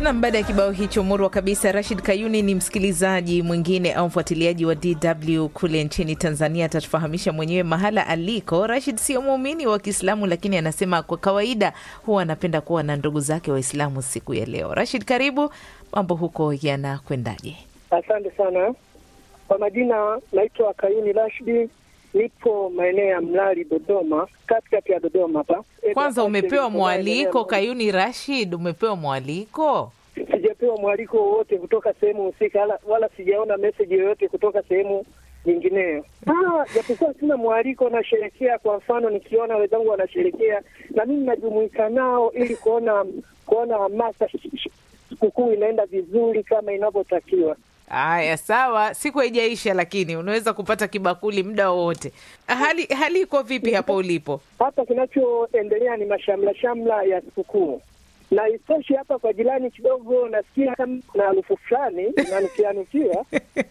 Nam, baada ya kibao hicho murwa kabisa, Rashid Kayuni ni msikilizaji mwingine au mfuatiliaji wa DW kule nchini Tanzania. Atatufahamisha mwenyewe mahala aliko. Rashid sio muumini wa Kiislamu, lakini anasema kwa kawaida huwa anapenda kuwa na ndugu zake Waislamu siku ya leo. Rashid, karibu. Mambo huko yanakwendaje? Asante sana kwa majina, naitwa Kayuni Rashidi, nipo maeneo ya Mlali, Dodoma, katikati ya Dodoma hapa. Kwanza umepewa mwaliko Kayuni Rashid, umepewa mwaliko? Sijapewa mwaliko wowote kutoka sehemu husika, wala, wala sijaona meseji yoyote kutoka sehemu nyingineyo. Ah, japokuwa sina mwaliko, nasherekea. Kwa mfano, nikiona wenzangu wanasherekea na mimi najumuika nao ili kuona kuona hamasa sikukuu inaenda vizuri kama inavyotakiwa. Haya, sawa, siku haijaisha, lakini unaweza kupata kibakuli muda wowote. Hali hali iko vipi hapo ulipo? Hapa kinachoendelea ni mashamla shamla ya sikukuu, na isitoshe hapa kwa jirani kidogo nasikia kama na harufu fulani inanukianukia.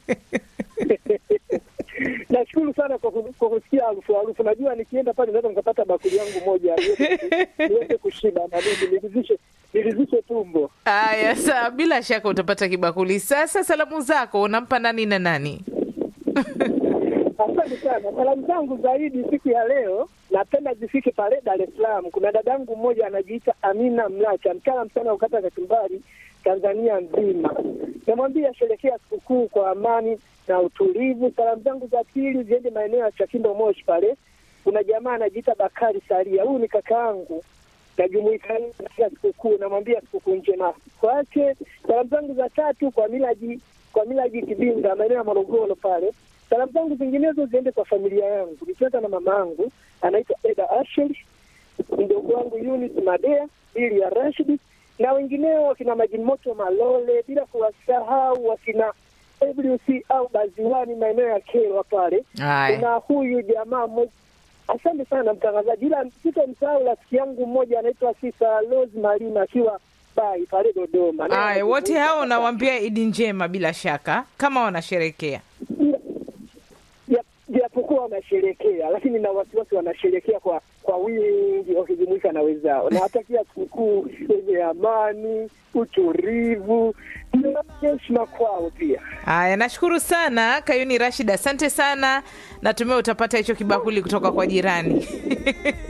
Nashukuru sana kwa ku- kwa kusikia harufu harufu. Najua nikienda pale naweza nikapata bakuli yangu moja niweze- niweze kushiba na mimi niridhishe niridhishe tumbo. Haya, sawa, bila shaka utapata kibakuli. Sasa salamu zako unampa nani na nani? Asante sana. Salamu zangu zaidi siku ya leo napenda zifike pale Dar es Salaam. Kuna dadangu mmoja anajiita Amina Mlacha, mtaalam sana wa kukata kachumbari Tanzania nzima. Namwambia sherekea sikukuu kwa amani na utulivu. Salamu zangu za pili ziende maeneo ya Chakindo Moshi pale. Kuna jamaa anajiita Bakari Saria, huyu ni kakaangu najumuika naye katika sikukuu, namwambia sikukuu njema kwake. Salamu zangu za tatu kwa Milaji kwa Milaji Kibinga, maeneo ya Morogoro pale. Salamu zangu zinginezo ziende kwa familia yangu, nikianza na mama yangu anaitwa Eda Asheli, mdogo wangu Yunis Madea, ili ya Rashidi na wengineo wakina Majimoto Malole, bila kuwasahau wakina WC au Baziwani, maeneo ya Kerwa pale. Haya. Kuna huyu jamaa mmoja Asante sana mtangazaji, ila sitamsahau rafiki yangu mmoja anaitwa Sisa Rose Malima akiwa bai pale Dodoma. Naye Haya, wote anajumuika hao hapa. unawambia Idi njema, bila shaka kama wanasherekea. Ja- japokuwa wanasherekea, lakini na wasiwasi wanasherekea kwa kwa wingi wakijumuika na wenzao. Nawatakia sikukuu yenye amani, utulivu na heshima kwao pia. Haya, nashukuru sana Kayuni Rashid, asante sana. Natumai utapata hicho kibakuli kutoka kwa jirani.